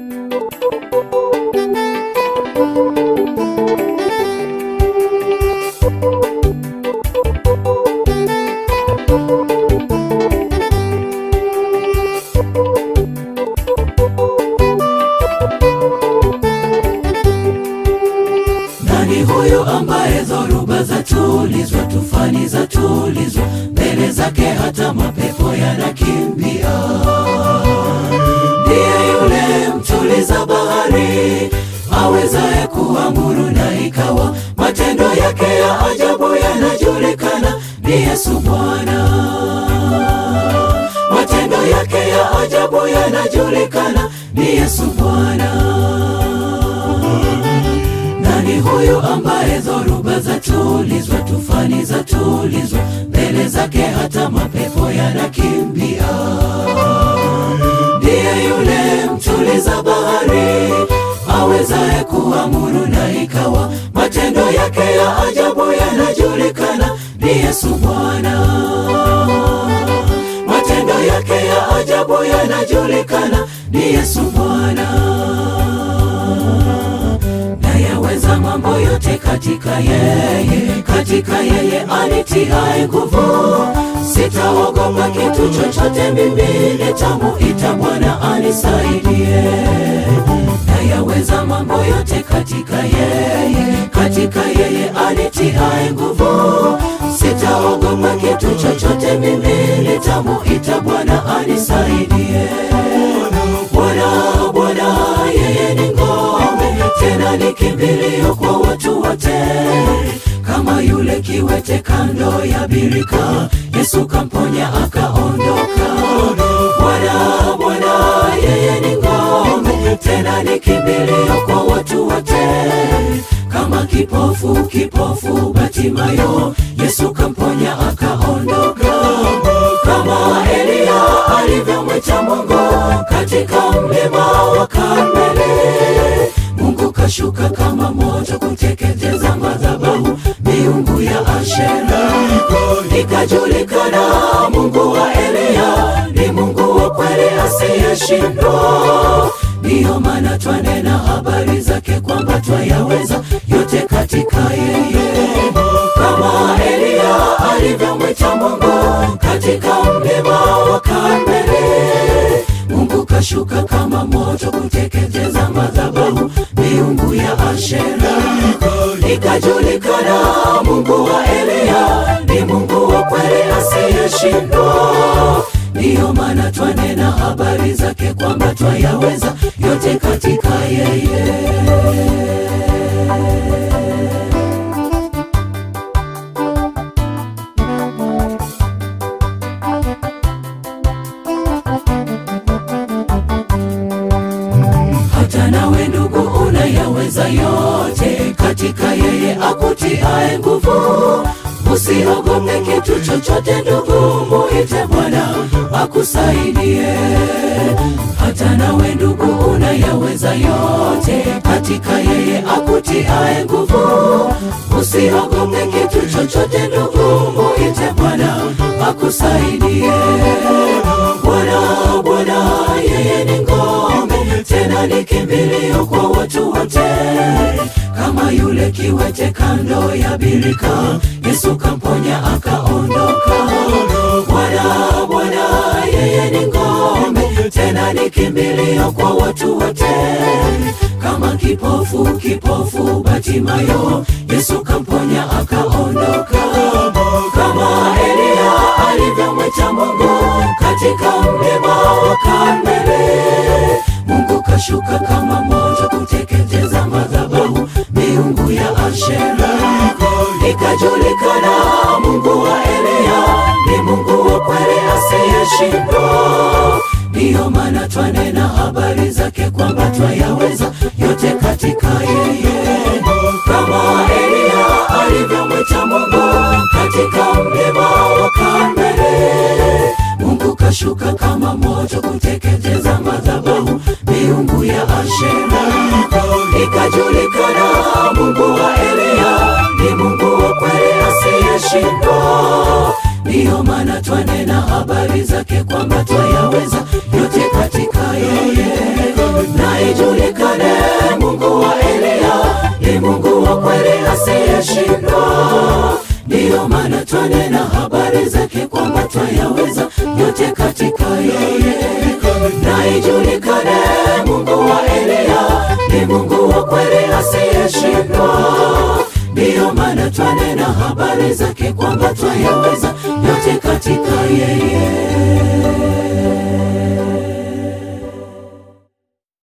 Nani huyu ambaye dhoruba za tulizwa, tufani za tulizwa, mbele zake hata mapepo yanakimbia? Ndiye yule mtuliza bahari, awezaye kuamuru na ikawa, matendo yake ya ajabu yanajulikana. Ni Yesu Bwana, matendo yake ya ajabu yanajulikana. Ni Yesu Bwana. Nani huyu ambaye dhoruba za tulizwa, tufani za tulizwa, mbele zake hata mapepo yanakimbia? Ndiye yule mtuliza bahari, awezaye kuamuru na ikawa, matendo yake ya ajabu yanajulikana. Ni Yesu Bwana, matendo yake ya ajabu yanajulikana. Ni Yesu Bwana nayaweza mambo yote katika yeye, katika yeye anitiaye nguvu. Sitaogopa kitu chochote, mimi nitamuita Bwana anisaidie. Nayaweza mambo yote katika yeye, katika yeye anitiaye nguvu. Sitaogopa kitu chochote, mimi nitamuita Bwana anisaidie. Bwana, Bwana, yeye ni ngome, tena ni kimbilio kwa watu wote. Kama yule kiwete kando ya birika, Yesu kamponya akaondoka. Bwana, Bwana, yeye ni ngome, tena ni kimbilio kwa watu wote. Kama kipofu, kipofu Batimayo, Yesu kamponya akaondoka. Kama Eliya alivyomwita Mungu katika mlima wa Karmeli, Mungu kashuka kama moto kuteketeza madhabahu miungu ya Ashera. Ikajulikana Mungu wa Eliya ni Mungu wa kweli asiyeshindwa. Ndiyo maana twanena habari zake kwamba twayaweza yote katika yeye kama Eliya alivyomwita Mungu katika mlima wa Karmeli, Mungu kashuka kama moto kuteketeza madhabahu miungu ya Ashera. Ikajulikana Mungu wa Eliya ni Mungu wa kweli asiyeshindwa. Ndiyo maana twanena habari zake kwamba twayaweza yote katika yeye. hata nawe ndugu unayaweza yote katika yeye akutiaye nguvu. Usiogope kitu chochote ndugu, muite Bwana akusaidie. Hata nawe ndugu unayaweza yote katika yeye akutiaye nguvu. Usiogope kitu chochote ndugu, muite Bwana akusaidie. Bwana, Bwana, yeye ni ngome, tena ni kimbilio kwa watu wote. Kama yule kiwete kando ya birika, Yesu kamponya akaondoka. Bwana, Bwana, yeye ni ngome, tena ni kimbilio kwa watu wote. Kama kipofu, kipofu Batimayo, Yesu kamponya akaondoka. Kama Eliya alivyomwita Mungu katika mlima wa Karmeli, Mungu kashuka kama moto kuteketeza madhabahu miungu ya Ashera. Ikajulikana Mungu wa Eliya ni Mungu wa kweli asiyeshindwa. Ndiyo maana twanena habari zake kwamba twayaweza yote katika yeye, kama Eliya alivyomwita Mungu katika mlima wa Karmeli, Mungu kashuka kama moto kuteketeza madhabahu miungu ya Ashera. Ikajulikana Mungu wa Eliya ni Mungu wa kweli asiyeshindwa. Ndiyo maana twanena habari zake kwamba twayaweza yote katika yeye, na asiyeshindwa. Ndiyo maana twanena habari zake kwamba twayaweza yote katika yeye, na ijulikane Mungu wa Eliya ni Mungu wa kweli asiyeshindwa. Ndiyo maana twanena habari zake kwamba twayaweza yote katika yeye.